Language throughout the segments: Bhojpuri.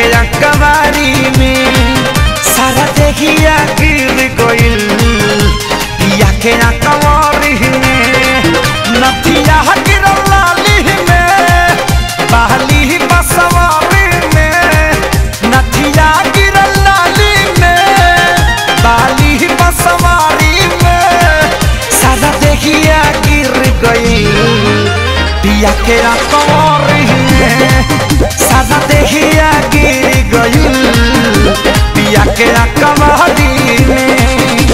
के कवारी में सारा देहिया गिर गइल पिया के कवारी में नथिया गिरल लाली में बहली बसवारी में नथिया गिरल लाली में बाली बसवारी में सारा देहिया गिर गइल पिया के कवारी में सारा देहिया गिर गइल पिया के कवारी में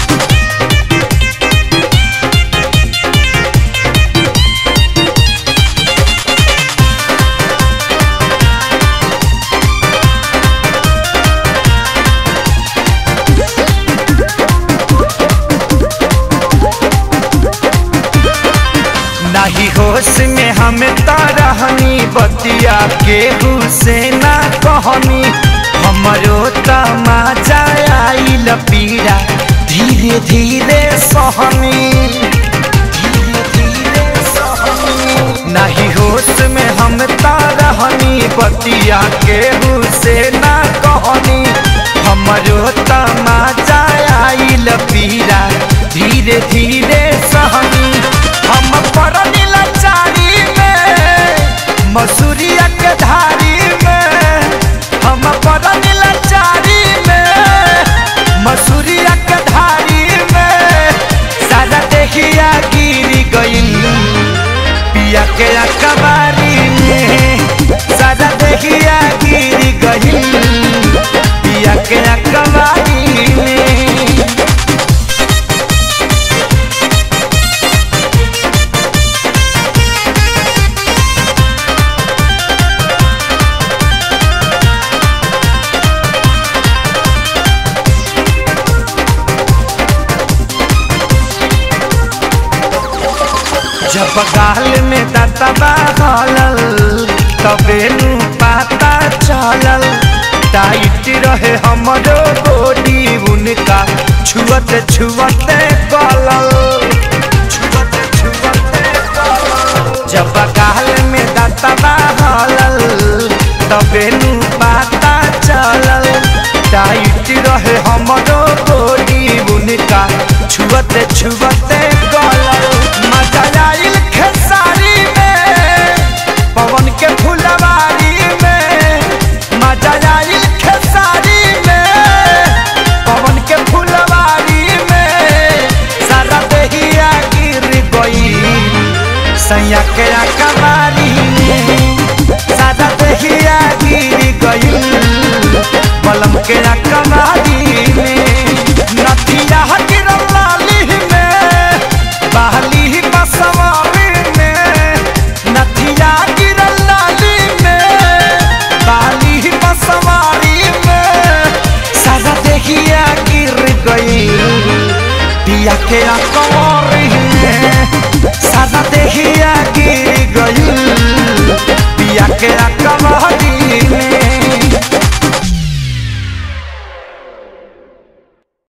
नाही होश में हम रहनी बतिया के से ना कहनी हमरो तमाजा आइल पीड़ा धीरे धीरे सहनी धीरे धीरे सहनी नाही होश में हम रहनी बतिया के से ना कहनी हमरो तमाजा आइल पीड़ा धीरे धीरे सहनी हम परनी लाचारी में मसूरिया के धारी में हम परनी लाचारी में मसूरिया के धारी में सारा देखिया गिर गइल पिया के कबारी में सारा देखिया गिर गइल पिया के कबारी में जब गाल में दतबा हलल तबे नु पता चलल टाइट रहे हमरो बॉडी उनका छुअत छुअत गलल छुअत छुअत गलल जब गाल में दतबा हलल तबे नु पता चलल टाइट रहे हमरो बॉडी उनका छुअत छुअत गलल मजा आइल खेसारी में पवन के फुलवारी में मजा आइल खेसारी में पवन के फुलवारी में सारा देहिया गिर गई सैया के कबारी में सारा देहिया गिर गई बलम के कबारी में नथिया गिरल लाली में बहली बसवारी में नथिया गिरल लाली में बाली बसवारी में सारा देखिया गिर गई पिया के कवारी में सारा देखिया गिर गई पिया के कवारी में